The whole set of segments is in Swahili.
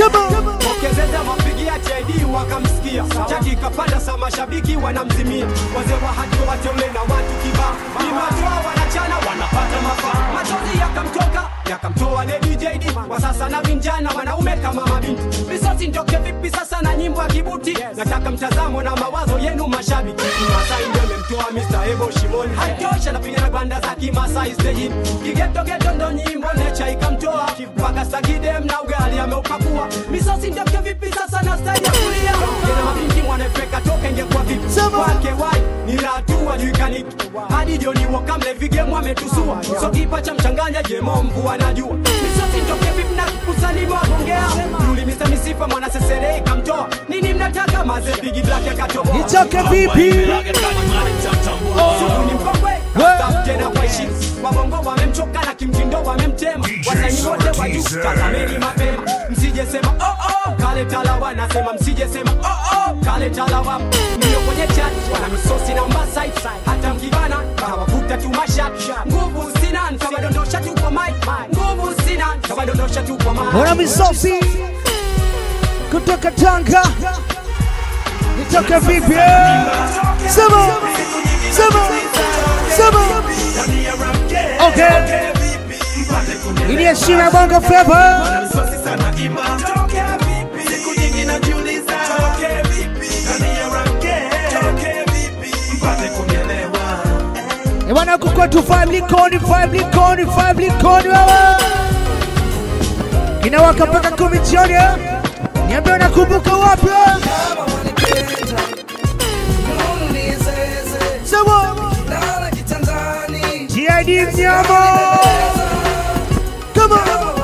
Pokezeza mapigia JD wakamsikia, chaki kapanda sa mashabiki wanamzimia, wazee wa haki wateule na watu kibao, imatoa wanachana wanapata mafaa, machozi yakamtoka yakamtoa Lady JD, kwa sasa na vijana wanaume kama mabinti, risasi ndoke vipi sasa na nyimbo ya kibuti, nataka mtazamo na mawazo yenu mashabiki, Masai ndio memtoa Mr. Ebo Shimoni, haitosha napiga na banda za kimasai stejini, kigetogeto ndo nyimbo necha ikamtoa, mpaka sakidem na ugali ameupakua, misasi ndoke vipi sasa na style ya kulia, kina mabinti mwanefeka toka ingekuwa vipi, kwake wai ni ratu wajuikaniki, hadi Joni Walker mlevi game ametusua, so kipa cha mchanganya jemo mvua najua, misasi ndoke vipi na kusalimu agongea, yuli Mr. Misifa mwana sesere ikamtoa, nini mnataka maze bigi black akatoboa, Nitoke vipi? Sugu ni mkongwe Stop tena kwa heshima wabongo wamemchoka na kimtindo wamemtema wasanii wote wa juu tazameni mapema msije sema oh oh kale talawa nasema msije sema oh oh kale talawa ndio kwenye chat wana misosi na mbasai hata mkibana kawavuta tu mashat nguvu sina kawadondosha tu kwa mic nguvu sina kawadondosha tu kwa mic Ona misosi kutoka Tanga, nitoke vipi? Sema, sema, sema. Okay, ili heshima ya Bongo Flava. Eh, bwana huku kwetu five likoni, five likoni, five likoni wewe. Inawaka mpaka kumi jioni. eh? Niambie unakumbuka wapi? eh? Sema. GID mnyama. Come on.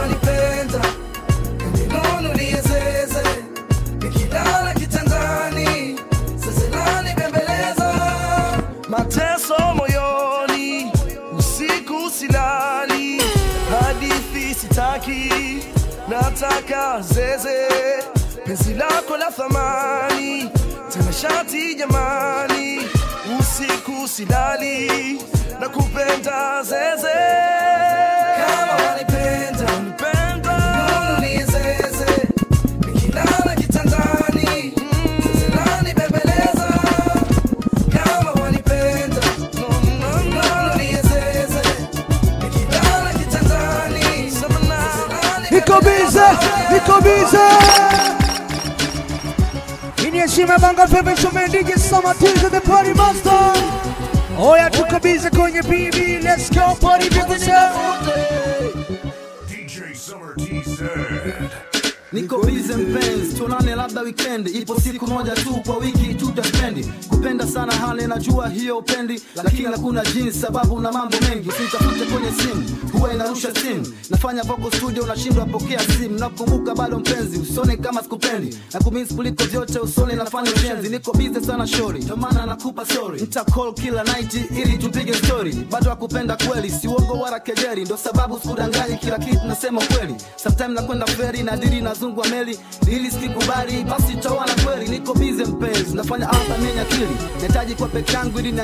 mateso moyoni, usiku silali, hadithi sitaki, nataka zeze, penzi lako la thamani, tena shati jamani, usiku silali, nakupenda zeze. Kama wanipenda, unipenda, nizeze, nikilala kitandani, zeze lanibembeleza kama wanipenda no, no, no, niezeze nikilala kitandani Niko bize, niko bize. Hii ni heshima ya Bongo Flava Shume DJ Summer Tuesday the party master. Oya tuko bize kwenye BB, let's go party people say. DJ Summer TZ. niko bize mpenzi tuonane labda weekend ipo siku moja tu kwa wiki tutaspendi kupenda sana hali najua hiyo upendi lakini hakuna jinsi sababu na mambo mengi usinitafute kwenye simu huwa inarusha simu nafanya vocal studio unashindwa pokea simu nakumbuka bado mpenzi usone kama sikupendi na kumisi kuliko vyote usone nafanya ujenzi niko bize sana shori ndio maana nakupa sorry nita call kila night ili tupige story bado akupenda kweli si uongo wala kejeri ndo sababu sikudanganyi kila kitu nasema kweli sometime nakwenda feri na dili nazungwa meli ili sikikubali basi tawana kweli niko bize mpenzi nafanya album yenye akili nahitaji kwa peke yangu ili